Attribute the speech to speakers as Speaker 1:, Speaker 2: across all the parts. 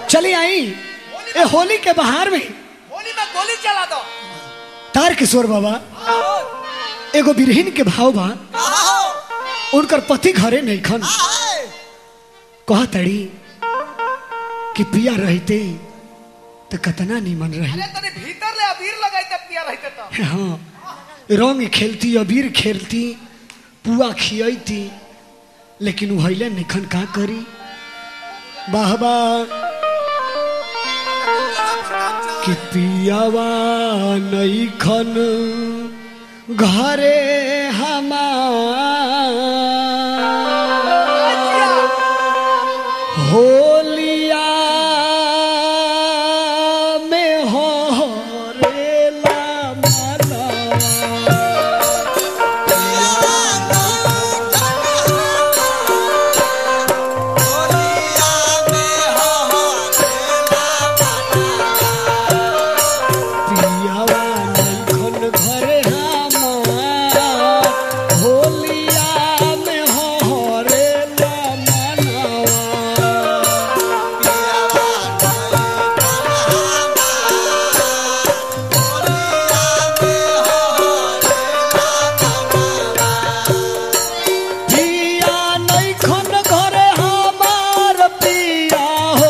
Speaker 1: चली आई ए होली के बहार में
Speaker 2: होली में गोली चला दो
Speaker 1: तार किशोर बाबा एगो बिरहिन के भाव बा उनकर पति घरे नहीं खन कह तड़ी कि पिया रहते तो कतना निमन रही
Speaker 2: अरे तनी भीतर ले अबीर लगाई तब पिया रहते तो
Speaker 1: हाँ रंग खेलती अबीर खेलती पुआ खियती लेकिन उहैले निखन का करी बाहबा कि पियावा नैखन घरे हमार होलिया में हो रेला मनवा पियावा नैखन घरे हमार होलिया में हो रेला मनवा पिया नैखन घरे हमार पिया हो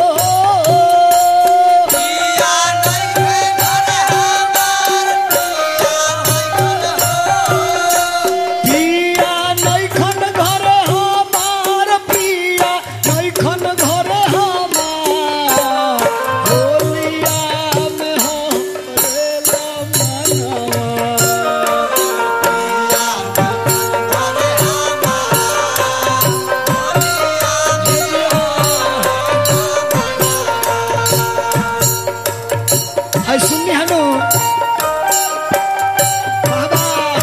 Speaker 1: पिया नैखन घरे हमार पिया नैखन घरे हमार होलिया में हो रेला मनवा हाय सुननी हनु बाबा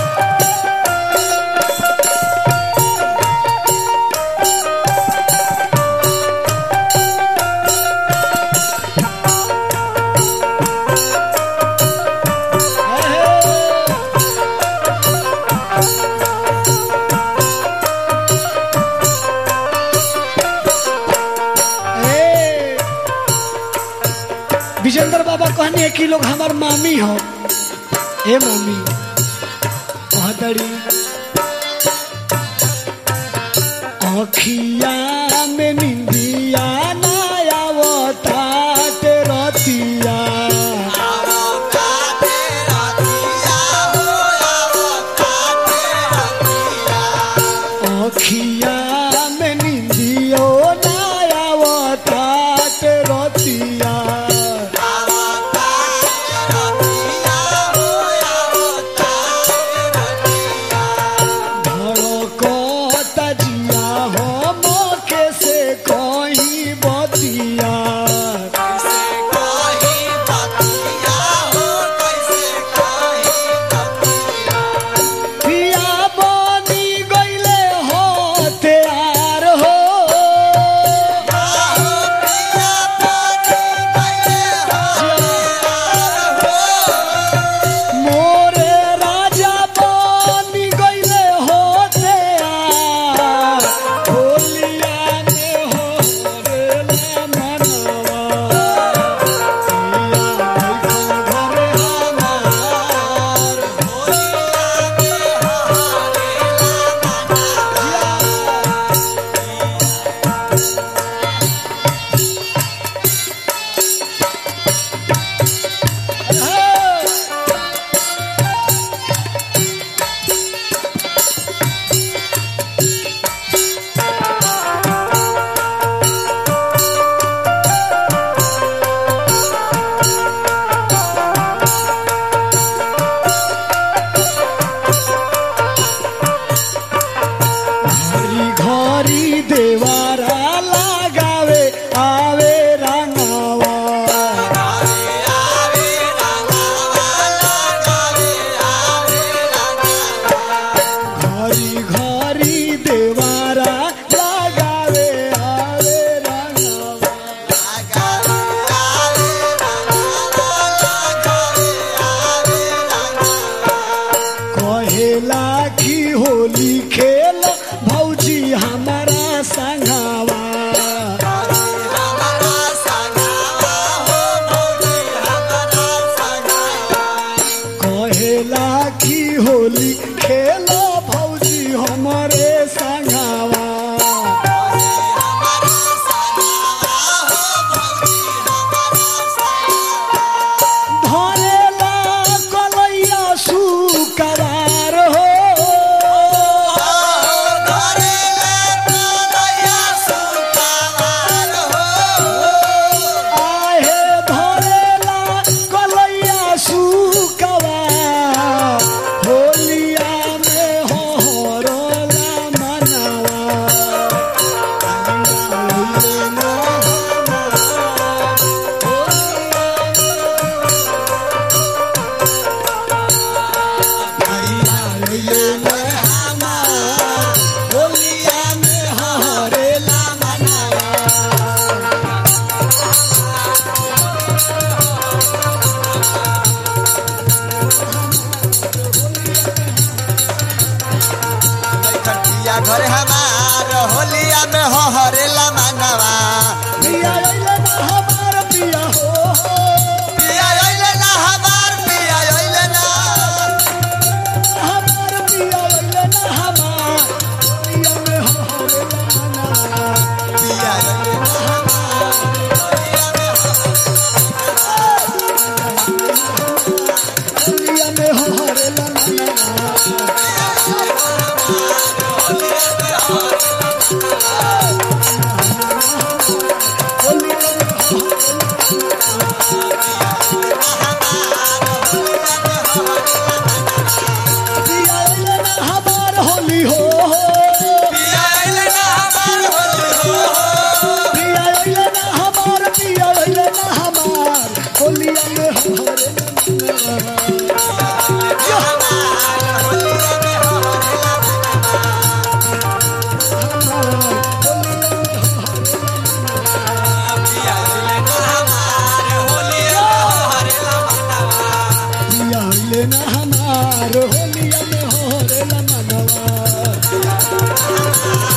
Speaker 1: ए, विजेंद्र बाबा कहनी है कि लोग हमार मामी हो ए मामी कहतड़ी अखिया में निंदिया नया वतात रतिया अखिया में निंदियो नया वतात रतिया धड़कता जिया हो मोके से हाँ